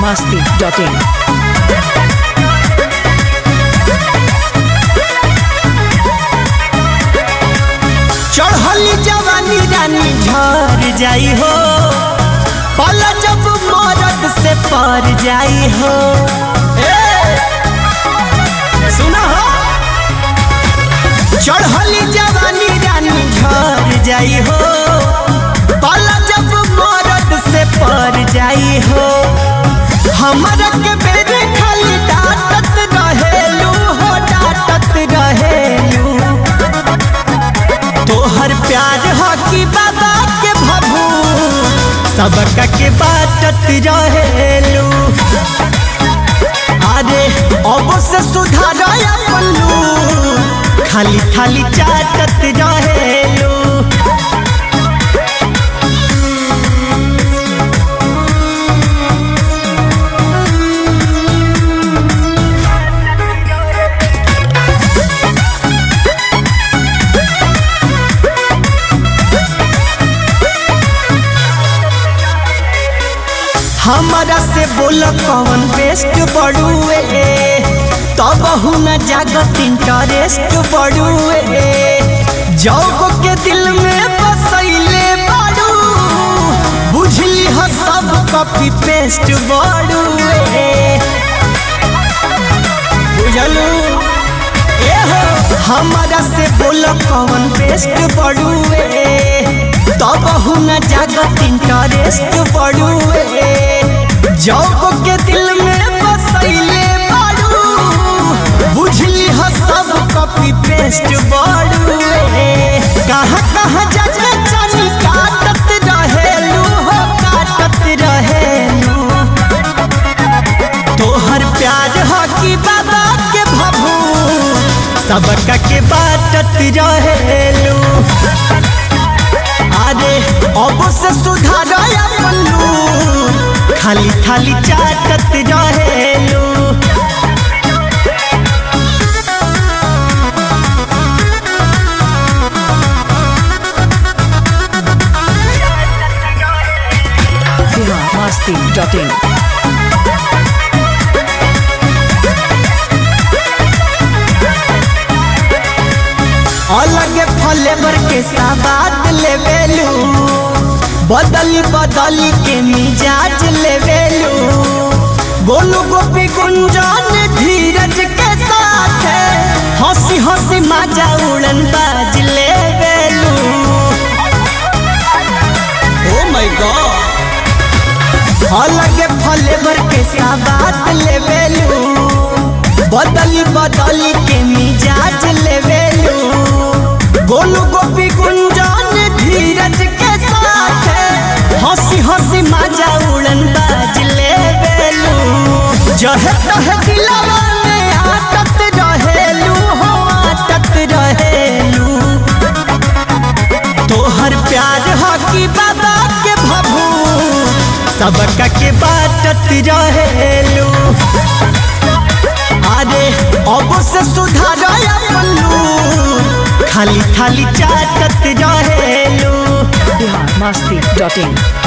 masti.in. चढ़ली जवानी रानी झर जाई हो पल जब मरद से पर जाई हो ए, सुना हो चढ़ली जवानी रानी झर जाई हो पल जब मरद से पर जाई हो हमरा के बेरे खाली डांटत रहेलू हो डांटत रहेलू तोहर प्यार हो कि बाबा के भभू सबका के बाटत रहेलू अरे अब से सुधार पल्लू खाली खाली चाटत रहेलू हमारा से बोल कौन बेस्ट बड़ुए तब न जागत इंटरेस्ट बड़ुए जौग के दिल में बसैले बाड़ू बुझली हो सब कॉपी पेस्ट बड़ुए बुझलू ए हो हमारा से बोल कौन बेस्ट बड़ुए तब न जागत इंटरेस्ट बड़ुए जौग के दिल में बसैले बाड़ू बुझली हो सब कॉपी पेस्ट बड़ुए कहाँ कहाँ जाके चनी काटत रहेलू हो काटत रहेलू तोहर प्यार हो कि बाबा के भभू सबका के बाटत रहेलू अरे अब से सुधार पल्लू खाली खाली चाटत रहेलू Bihar masti.in. अलग फ्लेवर के साबाद लेवेलू बदली बदली के मिजाज लेवेलू गोलू गोपी गुंजन धीरज के साथ हंसी हंसी माजा उड़न बाज लेवेलू ओ माय गॉड अलग फ्लेवर के साबाद लेवेलू बदली बदली के मिजाज लेवेलू गोलू गोपी गुंजन धीरज के साथ हंसी हंसी माजा उड़न बाज लेवेलू जह तह दिलवा में आटत रहेलू हो आटत रहेलू तोहर प्यार हो कि बाबा के भभू सबका के बाटत रहेलू अरे अब से सुधार पल्लू खाली खाली चाटत रहेलू Bihar masti.in.